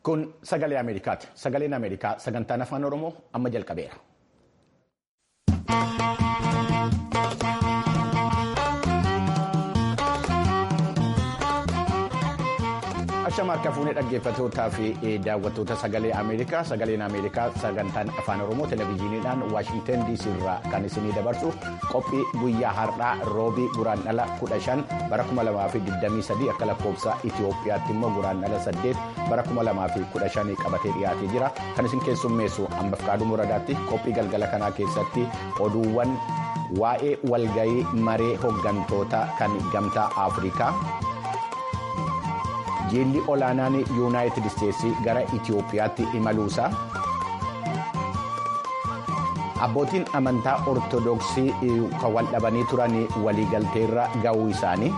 Kun sagalee Ameerikaati. Sagaleen Ameerikaa sagantaan afaan Oromoo amma jalqabeera. Ashama harka fuunee dhaggeeffattootaa fi daawwattoota sagalee Ameerikaa sagaleen Ameerikaa sagantaan afaan Oromoo televezyiiniidhaan Waashinten DC irraa kan isinii dabarsu qophii guyyaa har'aa roobii guraandhala 15 bara 2023 akka lakkoofsa Itoophiyaatti immoo guraandhala 8 bara 2015 qabatee dhiyaatee jira kan isin keessummeessu hambaf kaaduu muradaatti qophii galgala kanaa keessatti oduuwwan waa'ee walgayii maree hooggantoota kan gamtaa Afrikaa. Jilli olaanaan yuunaayitid isteetsii gara Itoophiyaatti imaluusaa abbootiin amantaa ortodoksii kan wal dhabanii turan waliigalteerra ga'uu isaanii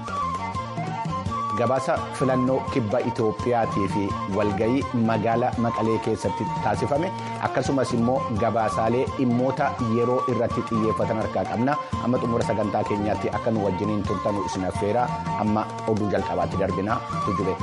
gabaasa filannoo kibba Itoophiyaatii fi walgayii magaala maqalee keessatti taasifame akkasumas immoo gabaasaalee dhimmoota yeroo irratti xiyyeeffatan harkaa qabna amma xumura sagantaa keenyaatti akka nu wajjiniin turtanu isin affeera amma oduu jalqabaatti darbina tujube.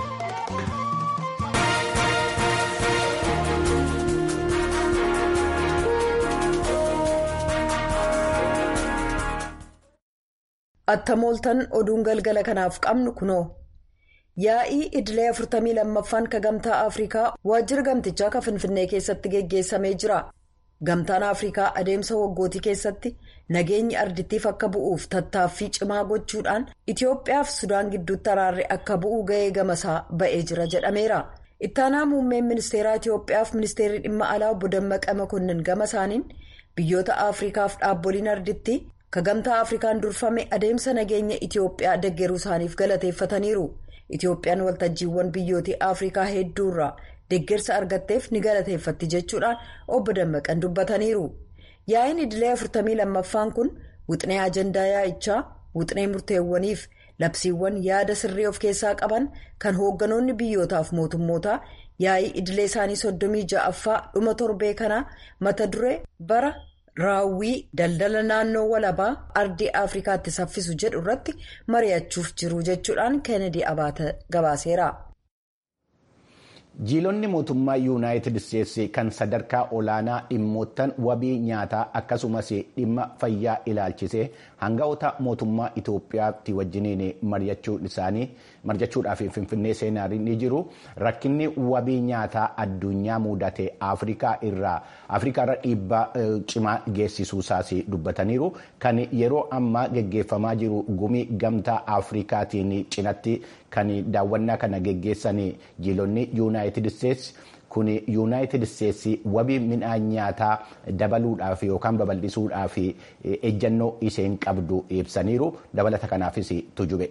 attamooltan oduun galgala kanaaf qabnu kunoo. yaa'ii idilee 42ffaan ka gamtaa afrikaa waajjira gamtichaa ka finfinnee keessatti geggeessamee jira gamtaan afrikaa adeemsa waggootii keessatti nageenyi ardittiif akka bu'uuf tattaaffii cimaa gochuudhaan itiyoophiyaaf sudaan gidduutti araarri akka bu'uu ga'ee gamasaa ba'ee jira jedhameera ittaanaa muummeen ministeeraa itiyoophiyaaf ministeerri dhimma alaa obbo Dammaqa Makonnin gama isaaniin biyyoota afrikaaf dhaabboliin arditti ka gamtaa afrikaan durfame adeemsa nageenya itiyoophiyaa deggeruu isaaniif galateeffataniiru. Itiyoophiyaan waltajjiiwwan biyyootii Afrikaa hedduurraa deeggarsa argatteef ni galateeffatti jechuudhaan obbo Dammaqan dubbataniiru. Yaa'iin idilee 42ffaan kun wixinee ajandaa yaa'ichaa wixinee murteewwaniif labsiiwwan yaada sirrii of keessaa qaban kan hoogganoonni biyyootaaf mootummootaa yaa'ii idilee isaanii 36ffaa dhuma torbee kanaa mata duree bara. raawwii daldala naannoo walabaa ardii afrikaatti saffisu jedhu irratti mari'achuuf jiru jechuudhaan kennedy abaata gabaaseera. jiilonni mootummaa yuunaayitid isteetsi kan sadarkaa olaanaa dhimmoottan wabii nyaataa akkasumas dhimma fayyaa ilaalchisee hanga'oota mootummaa itoophiyaatti wajjiniin mari'achuudhaaf finfinnee seenaa ni jiru rakkinni wabii nyaataa addunyaa mudate afrikaa irraa dhiibbaa cimaa geessisuusaas dubbataniiru kan yeroo ammaa geggeeffamaa jiru gumii gamtaa afrikaatiin cinatti kan daawwannaa kana geggeessan jiilonni yuunaayitid isteetsi kun yuunaayitid isteetsi wabii midhaan nyaataa dabaluudhaaf yookaan babal'isuudhaaf ejjannoo isheen qabdu ibsaniiru dabalata kanaafis tujube.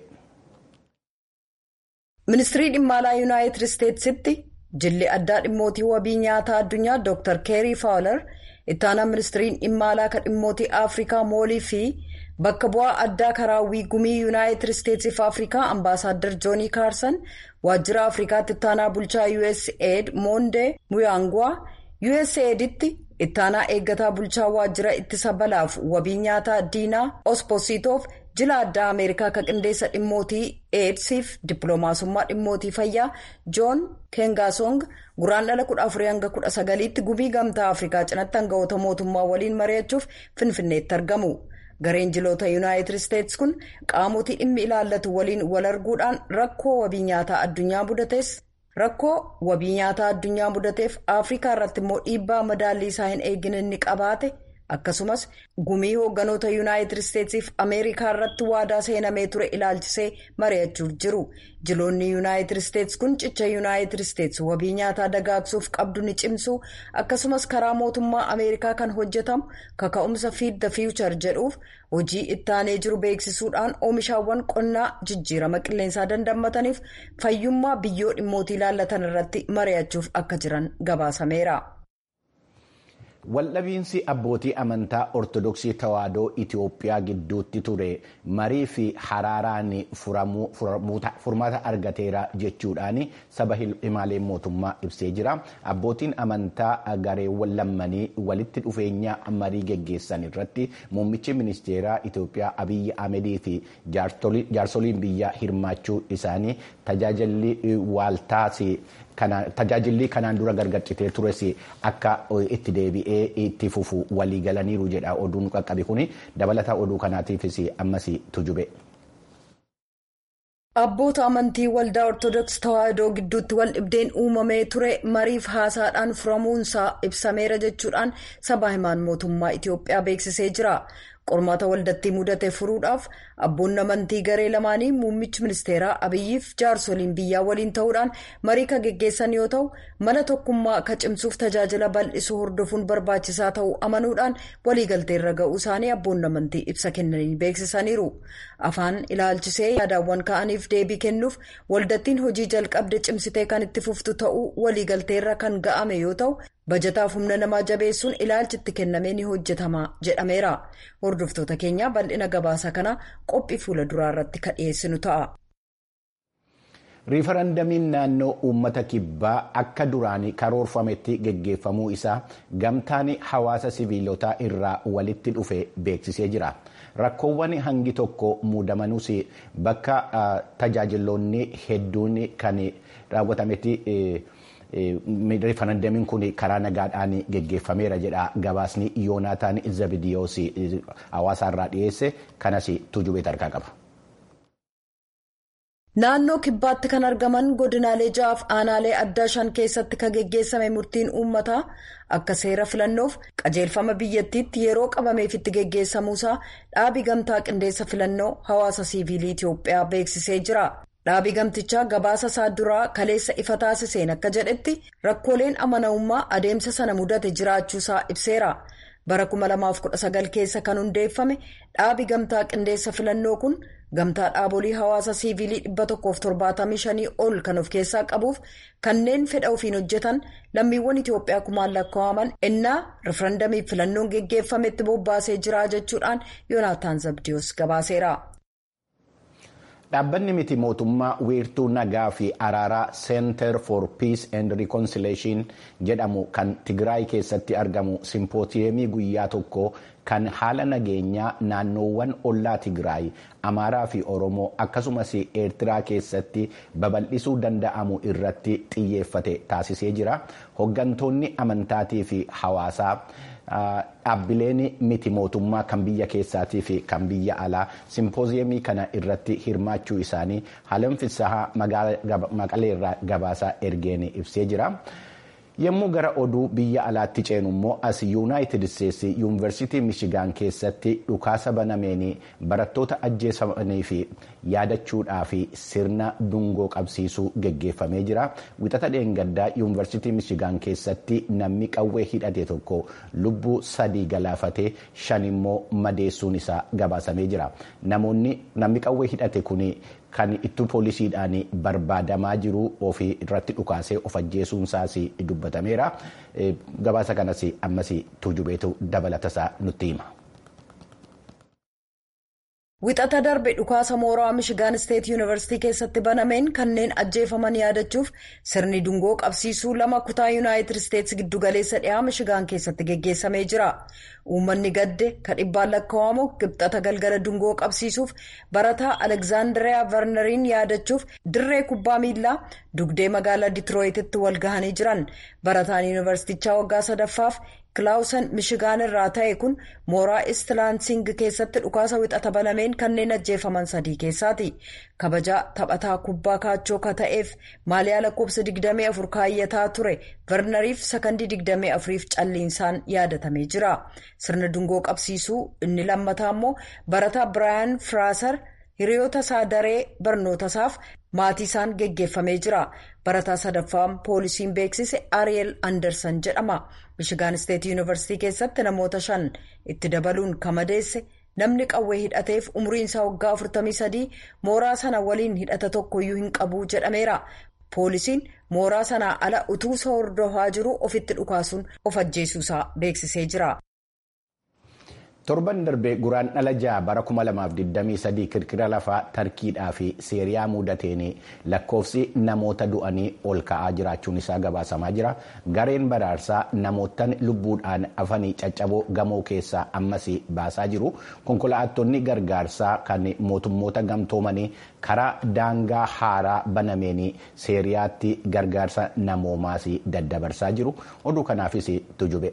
ministirii dhimma alaa yuunaayitid isteetsitti jilli addaa dhimmootii wabii nyaataa addunyaa dr keerii faawular ittaanaa ministiriin dhimma alaa kan dhimmootii afrikaa moolii fi. bakka bu'aa addaa karaawwii gumii yuunaayitid isteetsiif afrikaa ambaasaaddar joonii kaarsan waajjira afrikaatti ittaanaa bulchaa usaid moondee muyaangwaa usaidtti ittaanaa eeggataa bulchaa waajjira ittisa balaaf wabii nyaataa diinaa ospositoof jila addaa ameerikaa kan qindeessa dhimmootii eedsiif dippiloomaasummaa dhimmootii fayyaa joon kengaasong guraandhala 14-19tti gumii gamtaa afrikaa cinatti hanga'oota mootummaa waliin mari'achuuf finfinneetti argamu. gareen jiloota yuunaayitid isteetsi kun qaamotii dhimmi ilaallatu waliin wal arguudhaan rakkoo wabii nyaataa addunyaa mudatees rakkoo wabii nyaataa addunyaa mudateef afrikaa irratti immoo dhiibbaa madaallii isaa hin eegine ni qabaate akkasumas gumii hoogganoota yuunaayitid isteetsiif ameerikaa irratti waadaa seenamee ture ilaalchisee mari'achuuf jiru jiloonni yuunaayitid isteetsi kun cicha yuunaayitid isteetsi wabii nyaataa dagaagsuuf qabdu ni cimsu akkasumas karaa mootummaa ameerikaa kan hojjetamu kaka'umsa fiid the fiichar jedhuuf hojii ittaanee jiru beeksisuudhaan oomishaawwan qonnaa jijjiirama qilleensaa dandammataniif fayyummaa biyyoo dhimmootii ilaallatan irratti mari'achuuf akka jiran gabaasameera. Waldhabiinsi abbootii amantaa ortodoksii tawaahidoo Itoophiyaa gidduutti ture marii fi haraaraan furmaata argateera jechuudhaan saba himaalee mootummaa ibsee jira. Abbootiin amantaa gareewwan lammanii walitti dhufeenya marii geggeessan irratti muummichi ministeeraa Itoophiyaa Abiyyi Ahmedii fi jaarsoliin biyyaa hirmaachuu isaanii tajaajilli waaltaas tajaajilli kanaan dura gargaccitee tures akka itti deebi'ee itti fufu walii galaniiru jedha oduun qaqqabe kuni dabalataa oduu kanaatiifis ammas tujube. Abboota amantii waldaa Ortoodooks Tawaahidoo gidduutti wal dhibdeen uumamee ture mariif haasaadhaan furamuunsaa ibsameera jechuudhaan sabaa himaan mootummaa Itiyoophiyaa beeksisee jira. qormaata waldatti mudate furuudhaaf abboonni amantii garee lamaanii muummichi ministeeraa abiyyiif jaarsoliin biyyaa waliin ta'uudhaan marii kan geggeessan yoo ta'u mana tokkummaa akka cimsuuf tajaajila bal'isuu hordofuun barbaachisaa ta'uu amanuudhaan waliigalteerra ga'uu isaanii abboonni amantii ibsa kennanii beeksisaniiru afaan ilaalchisee yaadaawwan ka'aniif deebii kennuuf waldattiin hojii jalqabde cimsitee kan itti fuftu ta'uu waliigalteerra kan ga'ame yoo ta'u. bajataaf humna namaa jabeessuun ilaalchi itti kennamee ni hojjetama jedhameera hordoftoota keenya bal'ina gabaasa kana qophii fuula duraa irratti kan dhiyeessinu ta'a. riifarandamiin naannoo uummata kibbaa akka duraanii karoorfametti geggeeffamuu isaa gamtaan hawaasa siviilotaa irraa walitti dhufe beeksisee jira rakkoowwan hangi tokko muudamanuus bakka tajaajiloonni hedduun kan raawwatametti. riifarandamiin kun karaa nagaadhaan geggeeffameera jedha gabaasni yoonaataan zabidiyoos hawaasaarraa dhiyeesse kanas tujubee tarkaa qaba. naannoo kibbaatti kan argaman godinaalee ja'aaf aanaalee addaa shan keessatti kan geggeessame murtiin uummataa akka seera filannoof qajeelfama biyyattiitti yeroo qabameefitti geggeessamuusaa dhaabi gamtaa qindeessa filannoo hawaasa siiviilii itiyoophiyaa beeksisee jira. dhaabii gamtichaa gabaasa isaa duraa kaleessa ifa taasiseen akka jedhetti rakkooleen amanamummaa adeemsa sana mudate jiraachuusaa ibseera bara 2019 keessa kan hundeeffame dhaabii gamtaa qindeessa filannoo kun gamtaa dhaabolii hawaasa siiviilii 175 ol kan of keessaa qabuuf kanneen fedha ofiin hojjetan lammiiwwan itiyoophiyaa kumaan lakkaa'aman ennaa rifarandamiif filannoon geggeeffametti bobbaasee jira jechuudhaan yoonaataan zabdiyoos gabaaseera. dhaabbanni miti mootummaa wiirtuu nagaa fi araaraa center for peace and reconciliation jedhamu kan tigraay keessatti argamu simpootiyemii guyyaa tokko kan haala nageenyaa naannoowwan ollaa tigraay amaaraa fi oromoo akkasumas eertiraa keessatti babal'isuu danda'amu irratti xiyyeeffate taasisee jira hoggantoonni amantaatii fi hawaasaa. dhaabbileen miti mootummaa kan biyya keessaatii fi kan biyya alaa simpooziyemii kana irratti hirmaachuu isaanii haalan fissahaa maqaleerraa gabaasaa ergeen ibsee jira. yommuu gara oduu biyya alaatti ceenu immoo as yuunaayitid isteetsi yuunivarsiitii mishigaan keessatti dhukaasa banameen barattoota ajjeesamanii fi yaadachuudhaa fi sirna dungoo qabsiisuu geggeeffamee jira wixata dheengaddaa yuunivarsiitii mishigaan keessatti namni qawwee hidhate tokko lubbuu sadii galaafatee shan immoo madeessuun isaa gabaasamee jira namoonni namni qawwee hidhate kun kan ittuu poolisiidhaan barbaadamaa jiru ofii irratti dhukaasee of ajjeesuun isaas dubbatameera gabaasa kanas ammas tujubeetu dabalatasaa nutti hima. Wixata darbe dhukaasa mooraa Mishigaan Isteet Yuunivarsiitii keessatti banameen kanneen ajjeefaman yaadachuuf sirni dungoo qabsiisuu lama kutaa Yuunaayitid Isteets giddugaleessa dhiyaa Mishigaan keessatti geggeessamee jira. Uummanni gadde kan dhibbaan lakkaa'amu qibxata galgala dungoo qabsiisuuf barataa Alekzaandiriyaa Varnariin yaadachuuf dirree kubbaa miilaa dugdee magaalaa Ditirooyititti wal gahanii jiran. Barataan yuunivarsiitichaa waggaa sadaffaaf Kilaawusan Mishigaan irraa ta'e kun mooraa Istiilaansing keessatti dhukaasa wixata banameen kanneen ajjeefaman sadii keessaati. Kabajaa taphataa kubbaa kaachoo ka ta'eef maaliyaa lakkoofsa 24 kaayyataa ture Varnariif sakandii 24f calliinsaan yaadatamee jira. Sirna dungoo qabsiisuu inni lammataa immoo barataa Biraayan Firaasar hiriyoota isaa daree barnoota isaaf maatii isaan geggeeffamee jira. Barataa sadaffaan poolisiin beeksise Ariel Anderson jedhama. Mishigaan Isteet Yuunivarsiitii keessatti namoota shan itti dabaluun kamadeesse namni qawwee hidhateef umriin isaa waggaa 43 mooraa sana waliin hidhata tokkoyyuu hin qabu jedhameera. Poolisiin mooraa sanaa ala utuu isa hordofaa jiru ofitti dhukaasuun of ajjeesuusaa beeksisee jira. torban darbee guraan dhala ja'a bara 2023 kirkira lafaa tarkiidhaa fi seeriyaa mudateen lakkoofsi namoota du'anii ol ka'aa jiraachuun isaa gabaasamaa jira gareen baraarsaa namootaan lubbuudhaan afanii caccaboo gamoo keessaa ammas baasaa jiru konkolaattonni gargaarsaa kan mootummoota gamtoomanii karaa daangaa haaraa banameen seeriyaatti gargaarsa namoomaas daddabarsaa jiru oduu kanaafis tujube.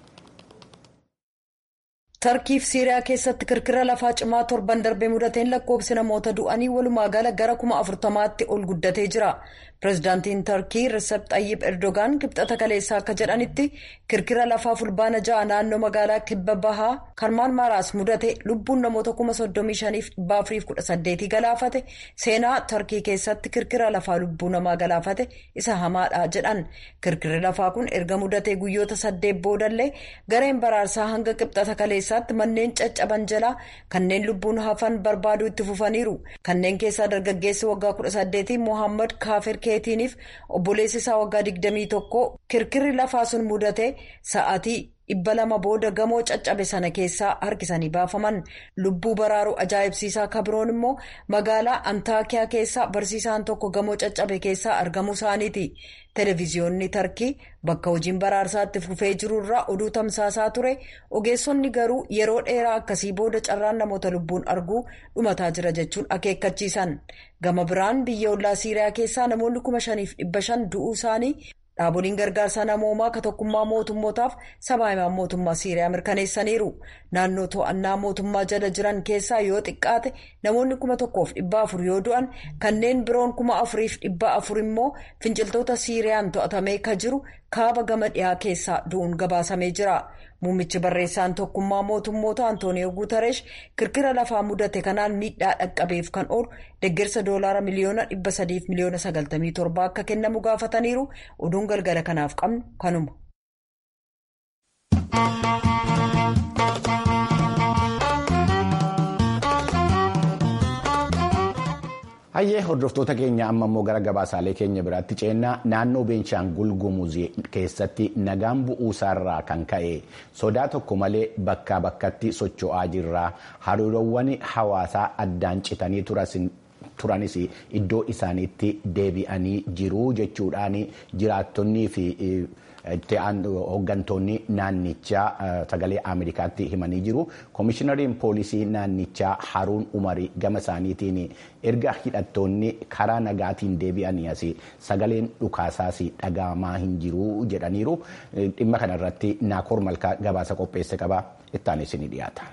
tarkiif siiriyaa keessatti kirkira lafaa cimaa torban darbee mudateen lakkoofsi namoota du'anii walumaa gala gara kuma afurtamaatti ol guddatee jira pirezidaantiin tarkii risep xayyib erdogaan kibxata kaleessaa akka jedhanitti kirkira lafaa fulbaana ja'a naannoo magaalaa kibba bahaa karmaan maaraas mudate lubbuun namoota kuma soddomii shaniif dhibba afuriif kudha saddeetii galaafate seenaa tarkii keessatti kirkira lafaa lubbuu namaa galaafate isa hamaadha jedhan kirkirri lafaa kun erga mudatee guyyoota saddeet boodallee gareen baraarsaa hanga kibxata kaleessaatti manneen caccaban jalaa kanneen lubbuun hafan barbaaduu itti fufaniiru kanneen keessaa dargaggeessi waggaa kudha saddeetii mohaammed kaafir keetiiniif obboleessi isaa waggaa digdamii tokko kirkirri lafaa sun mudate sa'aatii dhibba lama booda gamoo caccabe sana keessaa harkisanii baafaman lubbuu baraaruu ajaa'ibsiisaa kabiroon immoo magaalaa antaakiyaa keessaa barsiisaan tokko gamoo caccabe keessaa argamuu isaaniiti televiziyoonni tarkii bakka hojiin baraarsaatti fufee jirurraa oduu tamsaasaa ture ogeessonni garuu yeroo dheeraa akkasii booda carraan namoota lubbuun arguu dhumataa jira jechuun akeekkachiisan gama biraan biyya ollaa siiriyaa keessaa namoonni kuma shaniif dhibba shan du'uu isaanii. dhaaboliin gargaarsa namoomaa ka tokkummaa mootummootaaf sabaa himaan mootummaa siiriyaa mirkaneessaniiru naannoo to'annaa mootummaa jala jiran keessaa yoo xiqqaate namoonni kuma tokkoof dhibba afur yoo du'an kanneen biroon kuma afuriif dhibba afur immoo finciltoota siiriyaan to'atamee ka jiru kaaba gama dhiyaa keessaa du'uun gabaasamee jira muummichi barreessaan tokkummaa mootummoota antooniyoo guutareesh kirkira lafaa mudate kanaan miidhaa dhaqqabeef kan oolu deeggarsa doolaara miliyoona dhibba sadiif miliyoona sagaltamii torba akka kennamu gaafataniiru oduun galgala kanaaf qabnu kanuma. hayyee hordoftoota keenya amma immoo gara gabaasaalee keenya biraatti ceennaa naannoo beenshaangul gumuzii keessatti nagaan bu'uusaarraa kan ka'e sodaa tokko malee bakkaa bakkatti socho'aa jirra hariiroowwan hawaasaa addaan citanii turanis iddoo isaaniitti deebi'anii jiru jechuudhaan jiraattonnii fi hooggantoonni naannichaa sagalee ameerikaatti himanii jiru koomishinariin poolisii naannichaa haruun umarii gama isaaniitiin erga hidhattoonni karaa nagaatiin deebi'anii as sagaleen dhukaasaas dhagahamaa hin jiru jedhaniiru dhimma kanarratti naakoor malkaa gabaasa qopheesse qaba ittaanis ni dhiyaata.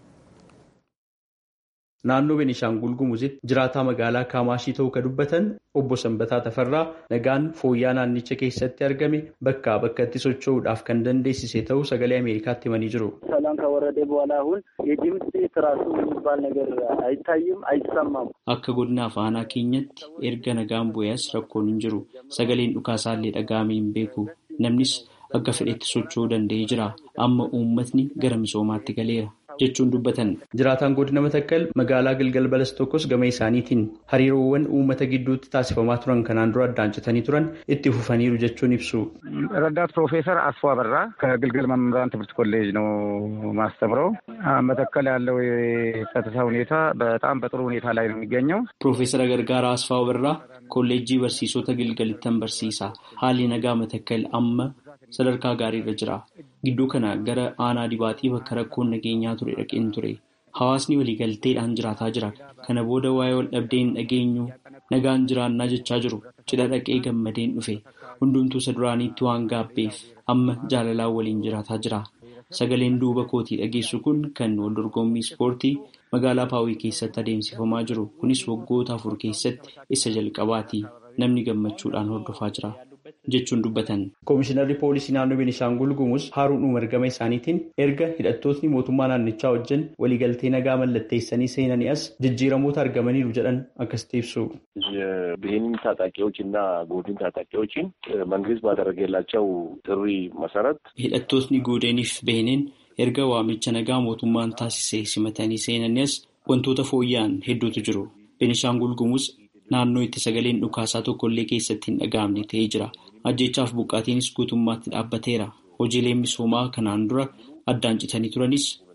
Naannoo Beenishaangul Gumuzitti jiraataa magaalaa Kaamaashii ta'uu kan dubbatan obbo Sanbataa Tafarraa nagaan fooyya'aa naannicha keessatti argame bakkaa bakkatti socho'uudhaaf kan dandeessise ta'uu sagalee Ameerikaatti himanii jiru. ሰላም ከወረደ በኋላ አሁን የድምፅ ትራሱ የሚባል ነገር አይታይም አይሰማም። Akka godina afaanaa keenyatti erga nagaan bu'ees rakkoon hin jiru. Sagaleen dhukaasaallee dhaga'amee hin beeku. Namnis akka fedhetti socho'uu danda'ee jira. Amma uummatni gara misoomaatti galeera. jechuun dubbatan jiraataan godina matakkal magaalaa galgal balas tokkos gama isaaniitiin hariiroowwan uummata gidduutti taasifamaa turan kanaan dura addaan citanii turan itti fufaniiru jechuun ibsu. ረዳት ፕሮፌሰር አስፎ አበራ ከግልገል መምህራን ትምህርት ኮሌጅ ነው ማስተምረው። መተከል ያለው የጸጥታ ሁኔታ በጣም በጥሩ ሁኔታ ላይ ነው የሚገኘው። ፕሮፌሰር ገርጋራ አስፋ አበራ ኮሌጂ በርሲisota gilgalittan barsiisa haalli nagaa matakkal amma sadarkaa gaariirra jira. Gidduu kana gara aanaa dibaatii bakka rakkoon nageenyaa ture dhaqeen ture. Hawaasni waliigalteedhaan jiraataa jira. Kana booda waa'ee wal dhabdee hin dhageenyu nagaan jiraannaa jechaa jiru. Cidha dhaqee gammadeen dhufe. Hundumtuu isa duraaniitti waan gaabbeef amma jaalalaan waliin jiraataa jira. Sagaleen duuba kootii dhageessu kun kan wal dorgommii ispoortii magaalaa Paawii keessatti adeemsifamaa jiru. Kunis waggoota afur keessatti isa jalqabaati. Namni gammachuudhaan hordofaa jira. jechuun dubbatan. Koomishinarri poolisii naannoo Beenishaangul Gumuz Haaruun Umar gama isaaniitiin erga hidhattootni mootummaa naannichaa wajjin waliigaltee nagaa mallatteessanii seenanii as jijjiiramoota argamaniiru jedhan akkasitti ibsu. የብሄንን ታጣቂዎች እና ጎድን ታጣቂዎችን መንግስት ባደረገላቸው ጥሪ መሰረት hidhattootni goodeniif beheniin erga waamicha nagaa mootummaan taasise simatanii seenanii as wantoota fooyya'an hedduutu jiru. Beenishaangul Gumuz naannoo itti sagaleen dhukaasaa tokkollee keessatti hin dhaga'amne ta'ee jira. Ajjeechaaf buqqaatiinis guutummaatti dhaabbateera. Hojiileen misoomaa kanaan dura addaan citanii turanis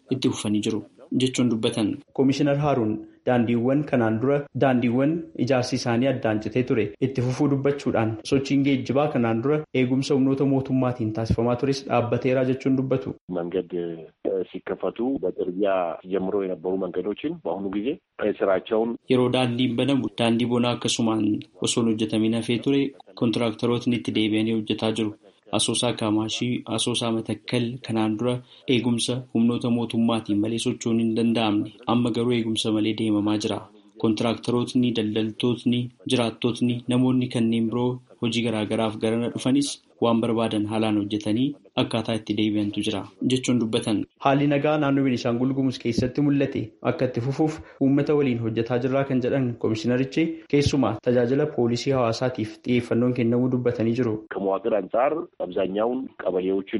itti fufanii jiru jechuun dubbatan. Komishinar Haaruun daandiiwwan kanaan dura daandiiwwan ijaarsi isaanii addaan citee ture itti fufuu dubbachuudhaan sochiin geejjibaa kanaan dura eegumsa humnoota mootummaatiin taasifamaa tures dhaabbateera jechuun dubbatu. መንገድ ሲከፈቱ በጥርጊያ ጀምሮ የነበሩ መንገዶችን በአሁኑ ጊዜ ስራቸውን yeroo daandiin banamu daandii bonaa akkasumaan osoo hin hojjetamin hafee ture kontiraaktarootni itti deebi'anii hojjetaa jiru. Asoosaa Kaamaashii, Asoosaa Matakkal kanaan dura eegumsa humnoota mootummaatiin malee socho'uun hin danda'amne amma garuu eegumsa malee deemamaa jira. Kontiraaktarootni, daldaltootni, jiraattootni, namoonni kanneen biroo hojii garaagaraaf garana dhufanis waan barbaadan haalaan hojjetanii akkaataa itti deebi'antu jira jechuun dubbatan. Haalli nagaa naannoo Beenishaangul Gumuz keessatti mul'ate akka itti fufuuf uummata waliin hojjetaa jirraa kan jedhan komishinarichi keessumaa tajaajila poolisii hawaasaatiif xiyyeeffannoon kennamuu dubbatanii jiru. ከመዋቅር አንጻር አብዛኛውን ቀበሌዎችን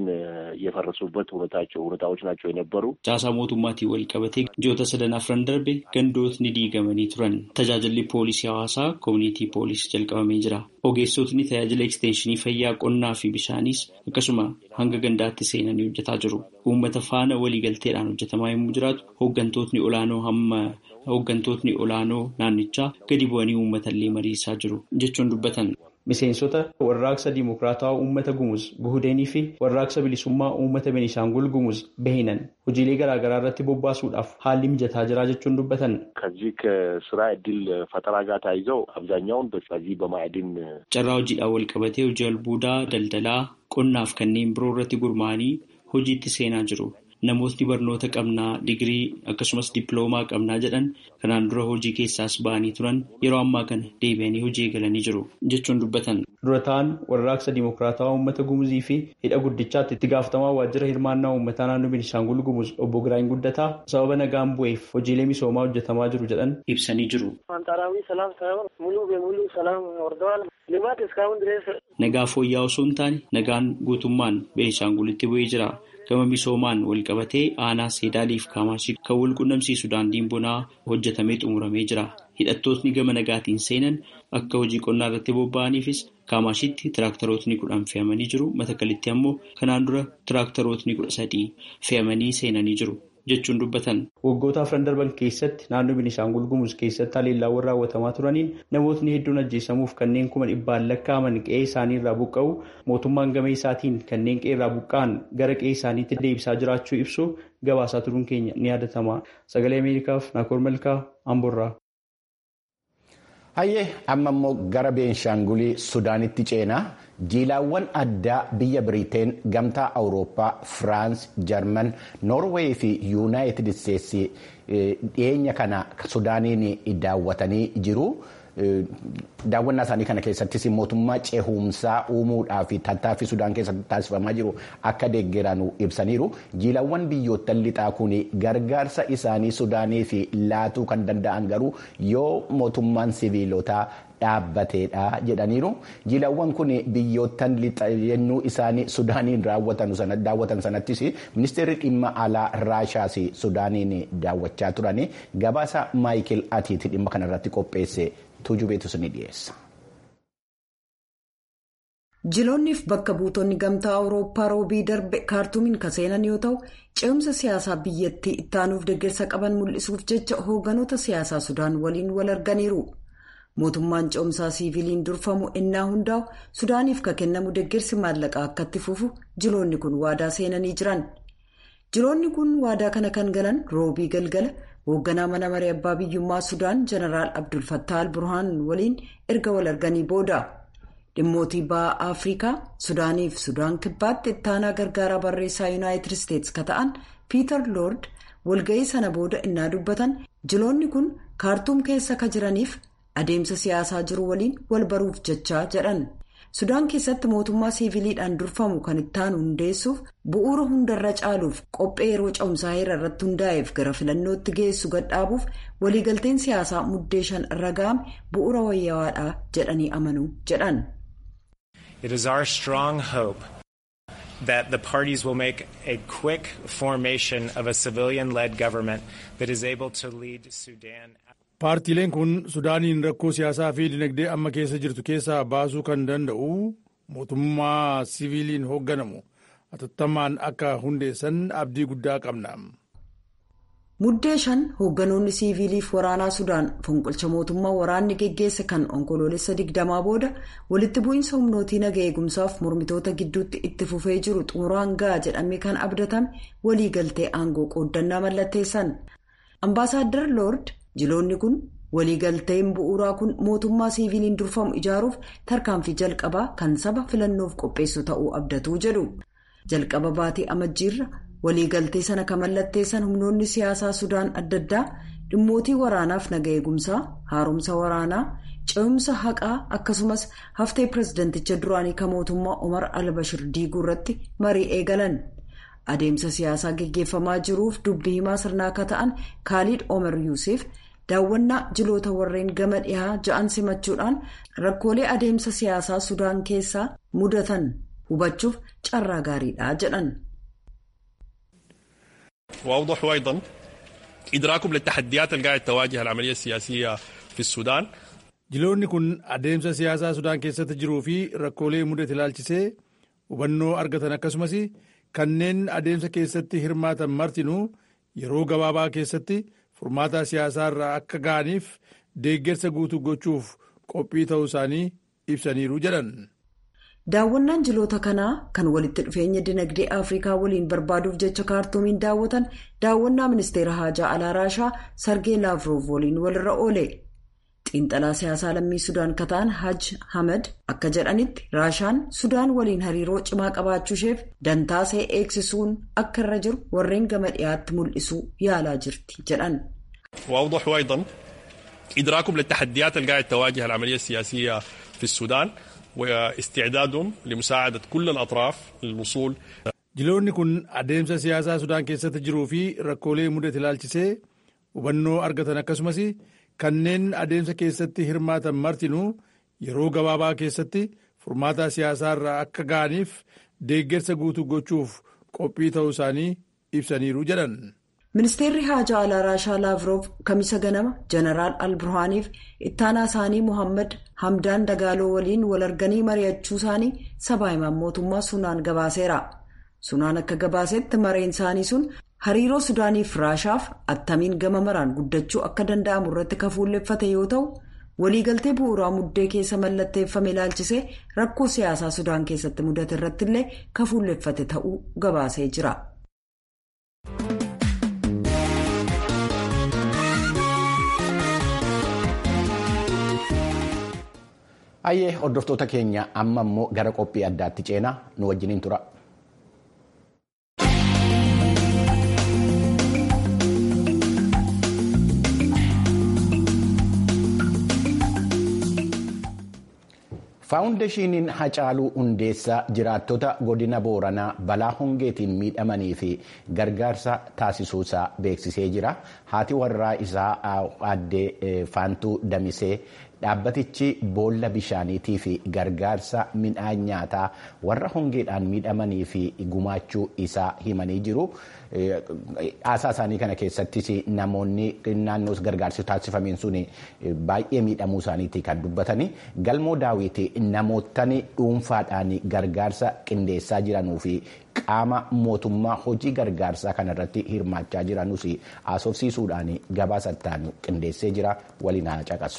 የፈረሱበት ሁኔታዎች ናቸው የነበሩ caasaa mootummaatiin wal qabatee ji'oota sadan afran darbe gandootni diigamanii turan tajaajilli poolisii hawaasaa koomunitii poolisii jalqabamee jira ogeessotni tajaajila ekstenshinii fayyaa qonnaa fi bishaanis akkasuma hanga gandaatti seenanii hojjetaa jiru uummata faana waliigalteedhaan hojjetamaa yommuu jiraatu hooggantootni olaanoo hamma hooggantootni olaanoo naannichaa gadi bu'anii uummatallee mariisaa jiru jechuun dubbatan. Miseensota warraaqsa Dimokiraatawaa Uummata Gumuz Guhudeenii fi warraaqsa bilisummaa Uummata Beenishaangul Gumuz Behinan hojiilee garaagaraa irratti bobbaasuudhaaf haalli mijataa jira jechuun dubbatan. ከዚህ ከስራ እድል ፈጠራ ጋር ታይዘው አብዛኛውን በዚህ በማዕድን carraa hojiidhaan wal qabatee hojii albuudaa daldalaa qonnaaf kanneen biroo irratti gurmaa'anii hojiitti seenaa jiru. Namootni barnoota qabnaa digirii akkasumas dippiloomaa qabnaa jedhan kanaan dura hojii keessaas ba'anii turan yeroo ammaa kana deebi'anii hojii eegalanii jiru jechuun dubbatan. Durataan warraaqsa Dimokiraatawaa Uummata Gumuzii fi hidha guddichaatti itti gaafatamaa waajjira hirmaannaa uummataa naannoo Beenishaangul Gumuz obbo Giraany Guddataa sababa nagaan bu'eef hojiilee misoomaa hojjetamaa jiru jedhan ibsanii jiru. አንጻራዊ ሰላም ሳይሆን ሙሉ በሙሉ ሰላም ወርደዋል። ልማት እስካሁን ድረስ Nagaa fooyya'aa osoo hin taane nagaan guutummaan Beenishaangulitti bu'ee jira. Gama misoomaan wal qabatee aanaa Seedaaliif Kaamaashii kan wal qunnamsiisu daandiin bonaa hojjetamee xumuramee jira. Hidhattootni gama nagaatiin seenan akka hojii qonnaa irratti bobba'aniifis Kaamashiitti tiraaktarootni kudhan fe'amanii jiru. Matakalitti ammoo kanaan dura tiraaktarootni kudha sadii fe'amanii seenanii jiru jechuun dubbatan. Waggoota afran darban keessatti naannoo Beenishaangul Gumuz keessatti haleellaawwan raawwatamaa turaniin namootni hedduun ajjeesamuuf kanneen kuma dhibbaan lakkaa'aman qe'ee isaanii irraa buqqa'u mootummaan gama isaatiin kanneen qe'ee irraa buqqa'an gara qe'ee isaaniitti deebisaa jiraachuu ibsu gabaasaa turuun keenya ni yaadatama. Sagalee Ameerikaaf Naakoor Malkaa Amborraa. Hayyee amma immoo gara Beenshaangulii Sudaanitti ceenaa jiilaawwan addaa biyya Biriteen gamtaa Awurooppaa Firaans Jarman Noorweey fi Yuunaayitid Isteetsi dhiyeenya kana Sudaaniin daawwatanii jiru. Daawwannaa isaanii kana keessattis mootummaa ceehumsaa uumuudhaa fi tattaaffii Sudaan keessatti taasifamaa jiru akka deeggaran ibsaniiru. Jiilaawwan biyyoottan lixaa kun gargaarsa isaanii Sudaaniif laatuu kan danda'an garuu yoo mootummaan siviilotaa dhaabbateedha jedhaniiru. Jiilaawwan kun biyyoottan lixa yennuu isaanii Sudaaniin daawwatan sanattis ministeerri dhimma alaa Raashaas Sudaaniin daawwachaa turani. Gabaasa Maayikil Atiiti dhimma kanarratti qopheesse. tuujubeetus ni dhiyeessa. jiloonniif bakka buutonni gamtaa awurooppaa roobii darbe kaartuumiin kan seenan yoo ta'u ce'umsa siyaasaa biyyattii ittaanuuf deeggarsa qaban mul'isuuf jecha hoogganoota siyaasaa sudaan waliin wal arganiiru mootummaan ce'umsaa siiviliin durfamu innaa hundaa'u sudaaniif kan kennamu deeggarsi maallaqaa akka itti fufu jiloonni kun waadaa seenanii jiran jiloonni kun waadaa kana kan galan roobii galgala. hoogganaa mana maree abbaa biyyummaa sudaan jeneraal abdul fattah al burhaan waliin erga wal arganii booda dhimmootii ba'aa afrikaa sudaaniif sudaan kibbaatti ittaanaa gargaaraa barreessaa yuunaayitid isteetsi ka ta'an piiter loord walga'ii sana booda innaa dubbatan jiloonni kun kaartuum keessa ka jiraniif adeemsa siyaasaa jiru waliin wal baruuf jechaa jedhan sudaan keessatti mootummaa siiviliidhaan durfamu kan ittaanu hundeessuuf bu'uura hundarra caaluuf qophee yeroo cehumsaa heera irratti hundaa'eef gara filannootti geessu gadhaabuuf waliigalteen siyaasaa muddee shan irra ga'ame bu'uura wayyawaadha jedhanii amanu jedhan. It is our strong hope that the parties will make a quick formation of a civilian-led government that is able to lead Sudan. Paartiileen kun Sudaaniin rakkoo siyaasaa fi dinagdee amma keessa jirtu keessaa baasuu kan danda'u mootummaa siviiliin hoogganamu atattamaan akka hundeessan abdii guddaa qabna. muddee shan hoogganoonni siiviiliif waraanaa sudaan fonqolcha mootummaa waraanni geggeesse kan onkoloolessa digdamaa booda walitti bu'iinsa humnootii naga eegumsaaf mormitoota gidduutti itti fufee jiru xumuraan ga'a jedhamee kan abdatame waliigaltee aangoo qooddannaa mallatteessan ambaasaaddar loord jiloonni kun waliigalteen bu'uuraa kun mootummaa siiviiliin durfamu ijaaruuf tarkaanfii jalqabaa kan saba filannoof qopheessu ta'uu abdatuu jedhu jalqaba baatii amajjiirra. waliigaltee sana kan mallatteessan humnoonni siyaasaa sudaan adda addaa dhimmootii waraanaaf naga eegumsaa haaromsa waraanaa ce'umsa haqaa akkasumas haftee pirezidanticha duraanii kan mootummaa omar albashir diiguu irratti marii eegalan adeemsa siyaasaa geggeeffamaa jiruuf dubbii himaa sirnaa akka ta'an kaaliid omar yuusuf daawwannaa jiloota warreen gama dhihaa ja'an simachuudhaan rakkoolee adeemsa siyaasaa sudaan keessaa mudatan hubachuuf carraa gaariidha jedhan. وأوضح أيضا إدراكهم للتحديات اللي قاعد تواجه العملية السياسية في السودان jiloonni kun adeemsa siyaasaa sudaan keessatti jiruu fi rakkoolee mudate ilaalchisee hubannoo argatan akkasumas kanneen adeemsa keessatti hirmaatan martinuu yeroo gabaabaa keessatti furmaata siyaasaa irraa akka ga'aniif deeggarsa guutuu gochuuf qophii ta'uu isaanii ibsaniiru jedhan. daawwannaan jiloota kanaa kan walitti dhufeenya dinagdee afrikaa waliin barbaaduuf jecha kaartoomiin daawwatan daawwannaa ministeera haajaa alaa raashaa sargee laavrov waliin walirra oole xiinxalaa siyaasaa lammii sudaan kataan haj hamad akka jedhanitti raashaan sudaan waliin hariiroo cimaa qabaachuusheef dantaasee eegsisuun akka irra jiru warreen gama dhiyaatti mul'isuu yaalaa jirti jedhan. وأوضح أيضا إدراكهم للتحديات اللي قاعد تواجه العملية السياسية في السودان واستعدادهم لمساعدة كل الأطراف للوصول jiloonni kun adeemsa siyaasaa sudaan keessatti jiruu fi rakkoolee mudate ilaalchisee hubannoo argatan akkasumas kanneen adeemsa keessatti hirmaatan martinuu yeroo gabaabaa keessatti furmaata siyaasaa irraa akka ga'aniif deeggarsa guutuu gochuuf qophii ta'uu isaanii ibsaniiru jedhan. ministeerri haajaa alaa raashaa laavrov kamisa ganama jeneraal alburhaaniif ittaanaa isaanii mohaammed hamdaan dagaaloo waliin wal arganii mari'achuu isaanii sabaa himaan mootummaa sunaan gabaaseera sunaan akka gabaasetti mareen isaanii sun hariiroo sudaaniif raashaaf attamiin gama maraan guddachuu akka danda'amu irratti kafuulleeffate yoo ta'u waliigaltee bu'uuraa muddee keessa mallatteeffame ilaalchisee rakkoo siyaasaa sudaan keessatti mudate irrattillee kafuulleeffate ta'uu gabaasee jira. Hayyee hordoftoota keenya amma immoo gara qophii addaatti ceenaa nu wajjiniin tura. faawundeeshiniin hacaaluu hundeessaa jiraattota godina booranaa balaa hongeetiin miidhamanii fi gargaarsa taasisuusaa beeksisee jira haati warraa isaa addee faantuu damisee dhaabbatichi boolla bishaaniitii fi gargaarsa midhaan nyaataa warra hongeedhaan miidhamanii fi gumaachuu isaa himanii jiru. Haasaa isaanii kana keessattis namoonni naannoo gargaarsi taasifameen sun baay'ee miidhamuu isaaniiti kan dubbatanii galmoo daawwitii namootni dhuunfaadhaan gargaarsa qindeessaa jiranuu fi qaama mootummaa hojii gargaarsaa kanarratti hirmaachaa jiranus haasofsiisuudhaan gabaasattaan qindeessee jira waliin haa caqasu.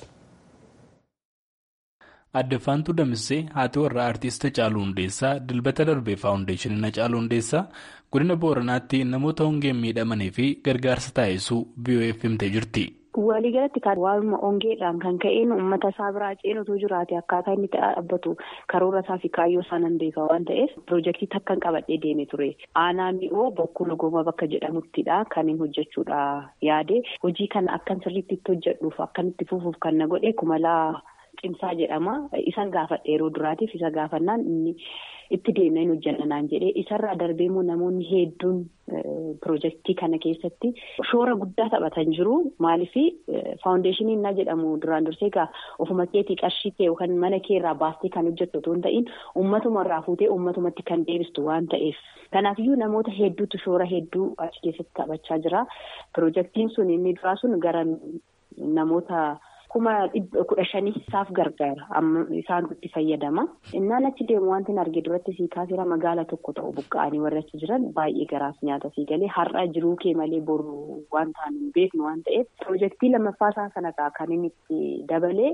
Addaffaantuu Damissee haati warraa Aartist Hacaaluu Hundeessaa dilbata darbee faawundeeshiniin Hacaaluu Hundeessaa godina Booranaatti namoota hongeen miidhamanii fi gargaarsa taasisuu BOF himtee jirti. Waliigalatti waanuma hongeedhaan kan ka'een uummata isaa biraa ceenutu jiraate akkaataa inni dhaabbatu karoora isaa fi kaayyoo isaa nan beeka waan ta'eef piroojeektii takkan qabadhee deeme ture. Aanaa mi'oo bokkuu logooma bakka jedhamuttidha kan hin hojjechuudha yaade hojii kana akkan sirriitti itti hojjedhuuf akkan itti fufuuf kan na godhe kumalaa. Cimsaa jedhama. Isan gaafadhe yeroo duraatiif isa gaafannaan inni itti deemnee hin hojjannaan jedhee isarraa darbee immoo namoonni hedduun piroojeektii kana keessatti shoora guddaa taphatan jiru. Maaliif faawundeeshiniin na jedhamu duraan dursee egaa ofuma keetii qarshii kee yookaan mana kee irraa baastee kan hojjettu otoo hin ta'in uummatuma irraa fuutee uummatumatti kan deebistu waan ta'eef. Kanaafiyyuu namoota hedduutu shoora hedduu achi keessatti taphachaa jira. Piroojeektiin sun inni duraa sun gara namoota. kuma kudha shanii isaaf gargaara amma isaan itti fayyadama. Innaan achi deemu wanti hin arge duratti sii kaasira magaala tokko ta'u buqqa'anii warra achi jiran baay'ee garaaf nyaata sii galee har'a jiruu kee malee boru waan ta'an hin beeknu waan ta'eef piroojeektii lammaffaa isaa sanarraa kan inni itti dabalee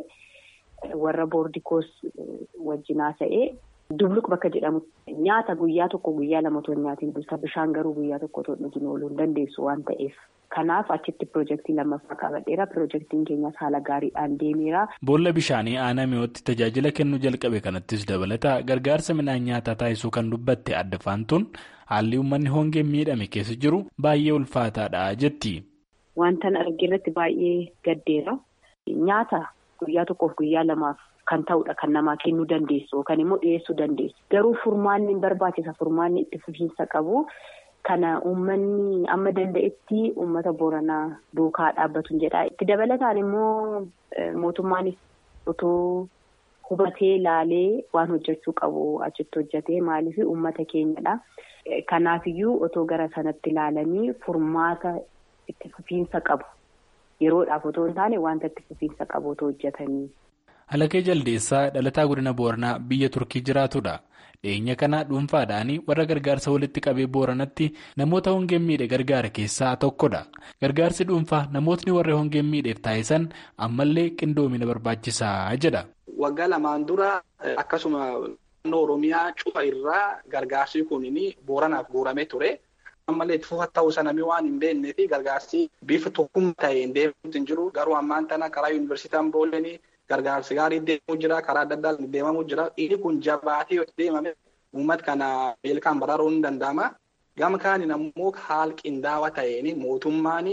warra boordikoos wajjin haasa'ee dubluq bakka jedhamu nyaata guyyaa tokko guyyaa lama otoo nyaatiin bulta bishaan garuu guyyaa tokko otoo dhugin ooluu hin dandeessu waan ta'eef. Kanaaf achitti piroojeektii lammaffaa qabadheera. Piroojeektiin keenyas haala gaariidhaan deemeera. Boolla bishaanii aanaa mi'ootti tajaajila kennuu jalqabe kanattis dabalata gargaarsa midhaan nyaataa taasisuu kan dubbatte adda faantuun haalli uummanni hongeen miidhame keessa jiru baay'ee ulfaataadha jetti. Wantan arge irratti baay'ee gaddeera. Nyaata guyyaa tokkoof guyyaa lamaaf kan ta'udha kan namaa kennuu dandeessu yookaan immoo dhiyeessuu dandeessu. Garuu furmaanni barbaachisa furmaanni itti fufiinsa qabu. Kana uummanni amma danda'etti uummata Booranaa duukaa dhaabbatu jedha. Itti dabalataan immoo mootummaanis otoo hubatee laalee waan hojjechuu qabu achitti hojjetee maaliif uummata keenyadha. Kanaafiyyuu otoo gara sanatti ilaalanii furmaata itti fufiinsa qabu. Yeroodhaaf otoo hin taane wanta itti fufiinsa qabu otoo hojjetanii. Halakee Jaldeessaa dhalataa godina Booranaa biyya Turkii jiraatudha. Dhiyeenya kana dhuunfaadhaan warra gargaarsa walitti qabee booranatti namoota hongeen miidhe gargaara keessaa tokkodha. Gargaarsi dhuunfaa namootni warra hongeen miidheef taasisan ammallee qindoomina barbaachisaa jedha. Waggaa lamaan dura akkasuma naannoo Oromiyaa cufa irraa gargaarsi kun booranaaf guuramee ture. Ammallee itti fufa ta'uu sana waan hin beeknee fi gargaarsi bifa tokkummaa ta'een deemuutu hin jiru. Garuu ammaan tana karaa yuunivarsiitii Ambooleen gargaarsi gaarii deemuu jira. Karaa adda addaan deemamuu jira. Inni kun jabaatee yoo deemame uummata kana beelaan baraaruun ni danda'ama. Gama kaaniin ammoo haala qindaawaa ta'een mootummaan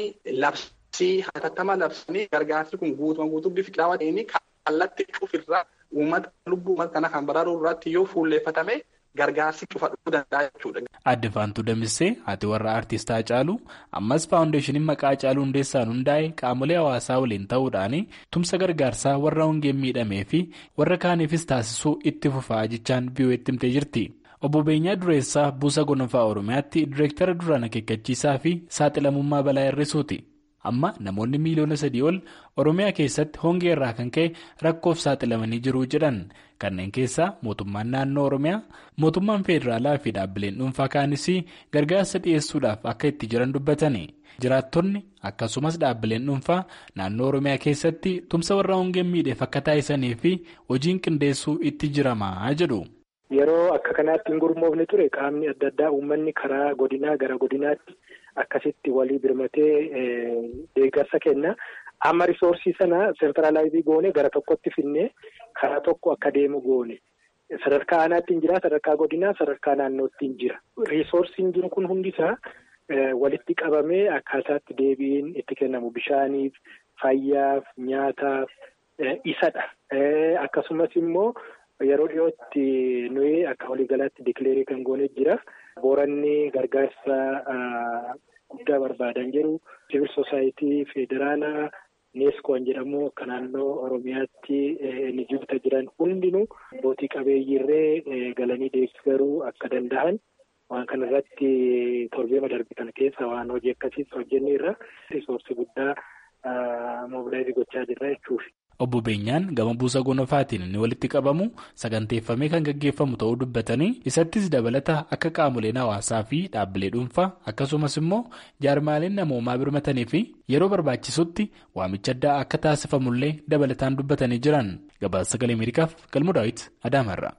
labsii hatattama labsanii gargaarsi kun guutumaan guutuu bifa qindaawaa ta'een kallattii cufirraa uummata lubbuu uummata kana kan baraaruu irratti yoo fuulleeffatame. Gargaarsi cufadhuu danda'a jechuudha. Adde Faantuu Damissee haati warra Aartistaa Hacaaluu ammas faawundeeshiniin maqaa Hacaaluu Hundeessaan hundaa'e qaamolee hawaasaa waliin ta'uudhaan tumsa gargaarsaa warra hongeen miidhamee fi warra kaaniifis taasisuu itti fufaa jechaan biyyooti himtee jirti. Obbo Beenyaa Dureessaa Buusa Gonfaa Oromiyaatti Direektara duraan akeekkachiisaa fi saaxilamummaa balaa hir'isuuti. Amma namoonni miiliyoona sadii ol Oromiyaa keessatti hongee irraa kan ka'e rakkoof saaxilamanii jiru jedhan kanneen keessaa mootummaan naannoo Oromiyaa mootummaan federaalaa fi dhaabbileen dhuunfaa kaanis gargaarsa dhiyeessuudhaaf akka itti jiran dubbatani. Jiraattonni akkasumas dhaabbileen dhuunfaa naannoo Oromiyaa keessatti tumsa warra hongeen miidheef akka taasisanii fi hojiin qindeessuu itti jiramaa jedhu. Yeroo akka kanaatti hin gurmoofne ture qaamni adda addaa uummanni karaa godinaa gara godinaatti. Akkasitti walii birmatee deeggarsa kenna. Amma risoorsii sana seentiraalaayizii goone gara tokkotti finnee karaa tokko akka deemu goone. Sadarkaa aanaatti hin jira, sadarkaa godinaa, sadarkaa naannootti hin jira. Risoorsiin jiru kun hundisaa walitti qabamee akkaataatti deebiin itti kennamu bishaaniif, fayyaaf, nyaataaf isadha. Akkasumas immoo yeroo dhiyootti nuyi akka waliigalaatti dikileerii kan goone jira. Booranni gargaarsa guddaa barbaadan jiru. Siviil Soosaayitii Federaalaa Neeskoon jedhamu akka naannoo Oromiyaatti ni jirta jiran hundinuu abbootii qabeeyyiirree galanii deeggaruu akka danda'an waan kana irratti torbee darbe kana keessa waan hojii akkasiis hojjenne irra risoorsii guddaa moobilaayizii gochaa jirra jechuufi. Obbo Beenyaan gama buusa gonofaatiin inni walitti qabamu saganteeffamee kan gaggeeffamu ta'uu dubbatanii isattis dabalata akka qaamoleen hawaasaa fi dhaabbilee dhuunfaa akkasumas immoo jaarmaaleen namoomaa birmatanii fi yeroo barbaachisutti waamicha addaa akka taasifamullee dabalataan dubbatanii jiran gabaasa sagalee ameerikaaf galmoo daawit adaamarra.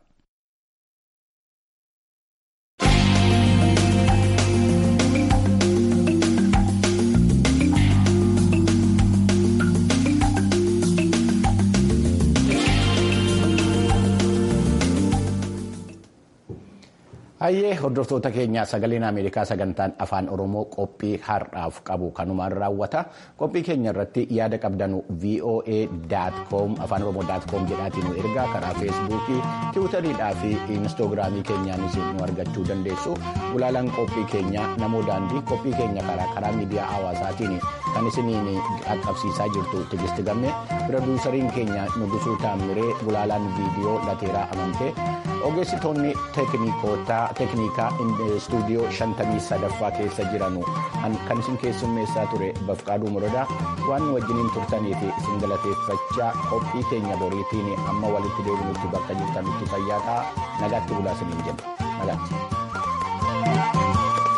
Hayyee hordoftoota keenya sagaleen Ameerikaa sagantaan afaan Oromoo qophii har'aaf qabu kanumaan raawwata. Qophii keenya irratti yaada qabdanu voa.com afaan oromoo.com jedhaatiin nu ergaa karaa feesbuukii, tiwutariidhaa fi inistoogiraamii keenyaanis nu argachuu dandeessu. Gulaalaan qophii keenya namoo daandii qophii keenya karaa karaa miidiyaa hawaasaatiin kan isiniin qaqqabsiisaa jirtu tigisti gamme pirodiisariin keenya nugusuu taamiree gulaalaan viidiyoo lateeraa amantee ogeessitoonni teeknikaa istuudiyoo shantamii sadaffaa keessa jiranu kan isin keessummeessaa ture bafqaaduu muradaa waan wajjiniin turtaniif isin galateeffachaa qophii keenya boriitiin amma walitti deebinutti bakka jirtanutti fayyaa ta'aa nagaatti bulaa isiniin jedha nagaatti.